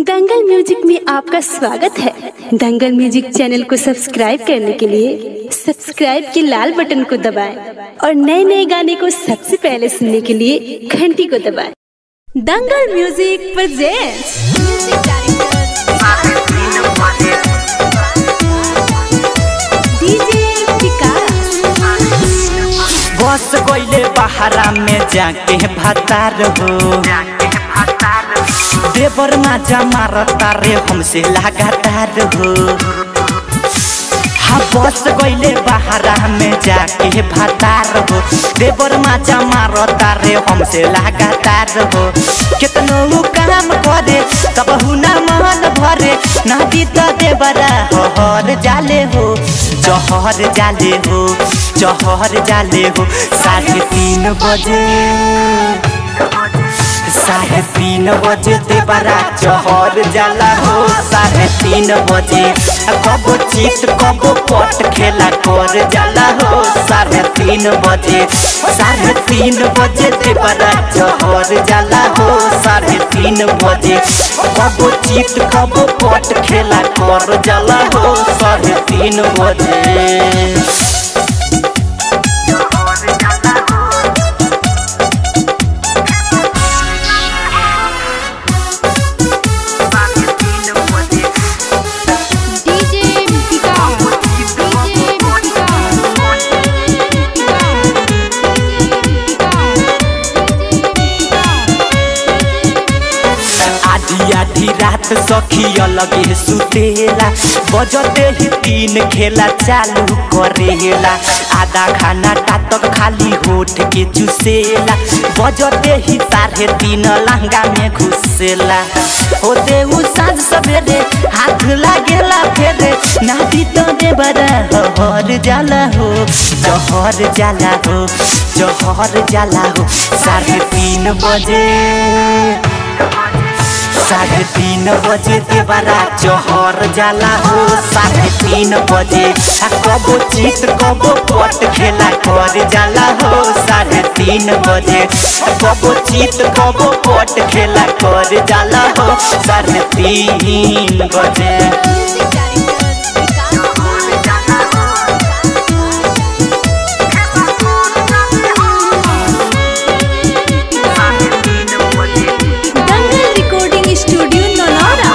दंगल music में आपका स्वागत है दंगल म्यूजिक चैनल को सब्सक्राइब करने के लिए सब्सक्राइब के लाल बटन को दबाएं और नए नए गाने को सबसे पहले सुनने के लिए घंटी को दबाएं Dangal music presents DJ Vikas बस गईले बहारा में जाके भतार हो देवर माजा मारता रे हमसे लगातार हो हाँ बस गईले बहारा में जाके भतार हो देवर माजा मारता रे हमसे लगातार हो कितनो उ काम करे तब हुना मन भरे नदी तो देवरा हर जाले हो जहर जाले हो जहर जाले हो साढ़े तीन बजे साढ़े तीन बजे देवरा जहर जाला हो साढ़े तीन बजे कबो चित कबो पट खेला कर जाला हो साढ़े तीन बजे साढ़े तीन बजे देवरा जहर जाला हो साढ़े तीन बजे कबो चित कबो पट खेला कर जाला हो साढ़े तीन बजे डीजे विकास डीजे आधी आधी रात सखी अलग सुतेला बजते ही तीन खेला चालू करेला आधा खाना टातक खाली होठ के चुसेला बजते ही साढ़े तीन लहंगा में घुसेला होते उ साँझ सवेरे हाथ लागेला फेरे नादी तो दे बड़ा हर जाला हो जहर जाला हो जहर जाला हो साढ़े तीन बजे साढ़े तीन बजे देवरा जहर जाला हो साढ़े तीन बजे आ कबो चित कबो पट खेला कर जाला हो साढ़े तीन बजे आ कबो चित कबो पट खेला कर जाला हो साढ़े तीन बजे दंगल रिकॉर्डिंग स्टूडियो नौनौरा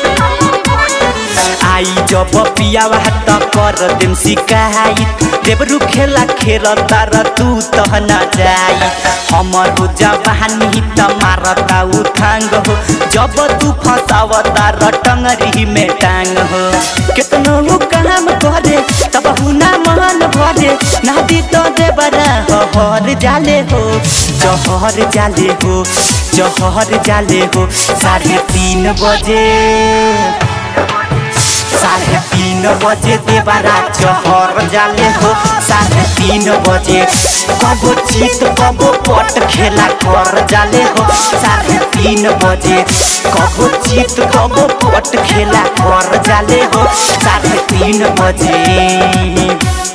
आई जब पियावा त कर देम शिकायत देवरु खेला खेल तर तू तह न जाई हमर जवानी त मारता उठांग हो जब तू फसाव तार टंगरी में टांग हो कितनो उ काम करे तब हुना मन भरे नादी तो देवरा हर जाले हो जहर जाले हो जहर जाले हो साढ़े तीन बजे साढ़े तीन बजे देवरा चहर जाले हो साढ़े तीन बजे कबो चित कबो पट खेला कर जाले हो साढ़े तीन बजे कबो चित कबो पट खेला कर जाले हो साढ़े तीन बजे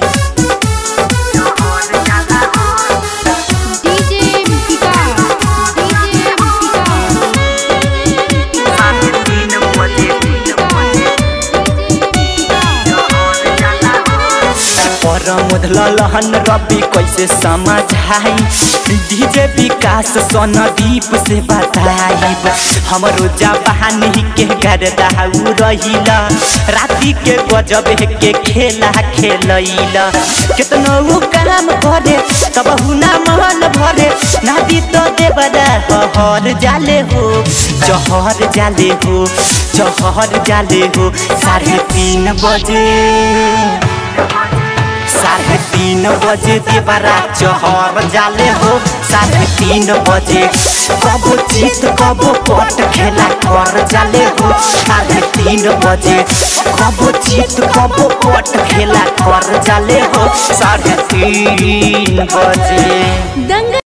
डीजे विकास डीजे पर मुधल लहन रवि कैसे समझाई डीजे विकास सोनदीप से बताइब हमरो जवानी के गर्दा उ रहिला राति के गजब के खेला खेलैला कितनो उ काम करे तब हुना मन भरे नादी तो देवरा हर जाले हो जहर जाले हो जहर जाले हो साढ़े तीन बजे साढ़े तीन बजे देवरा चहर जाले हो साढ़े तीन बजे कबो चित कबो पट खेला कर जाले हो साढ़े तीन बजे कबो चित कबो पट खेला कर जाले हो साढ़े तीन बजे दंगल